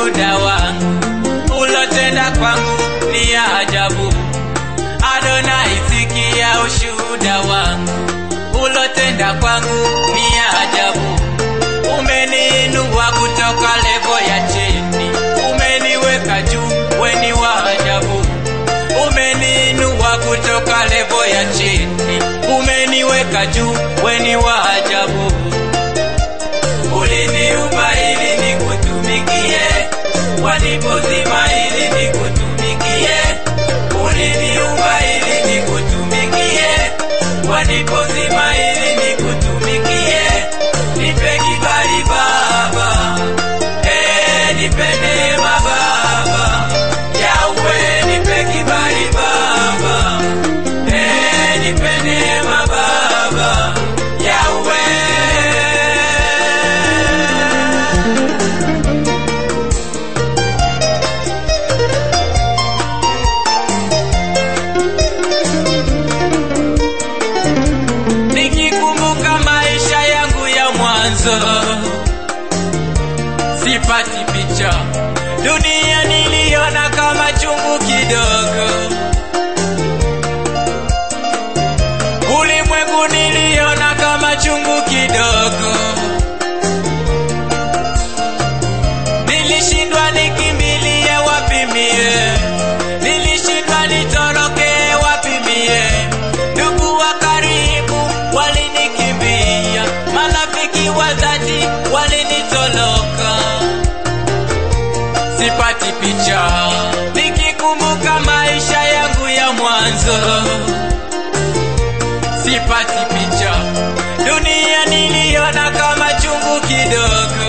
ushuhuda wangu ulotenda kwangu ni ya ajabu. Adonai, sikia ushuhuda wangu ulotenda kwangu ni ya ajabu. Umeniinua kutoka levo ya chini, umeniweka juu, weni wa ajabu. Umeniinua kutoka levo ya chini, umeniweka juu, weni wa ajabu. Uliniumba ili nikutumikie, walipozima ili nikutumikie. Uliniumba ili nikutumikie, walipozima ili nikutumikie. Nipe kibali Baba, eh, nipe neema Baba, Yahweh, nipe kibali Baba, eh, nipe neema Baba, Yahweh. nikikumbuka maisha yangu ya mwanzo, sipati picha. Dunia niliona kama chungu kidogo, ulimwengu niliona kama chungu kidogo. Nilishindwa nikimbilie wapi mie, nilishindwa nitoroke wapi mie. Ndugu wa karibu walinikimbia, marafiki wa dhati walinitoroka. Sipati picha nikikumbuka maisha yangu ya mwanzo, sipati picha. Dunia niliona kama chungu kidogo,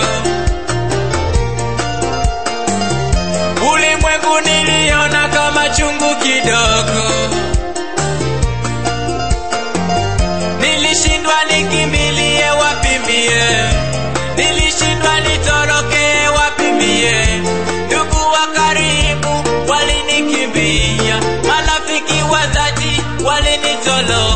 ulimwengu niliona kama chungu kidogo. Nilishindwa nikimbilie wapi mie, nilishindwa nitoroke wapi mie. Ndugu wa karibu walinikimbia, marafiki wa dhati walinitoroka.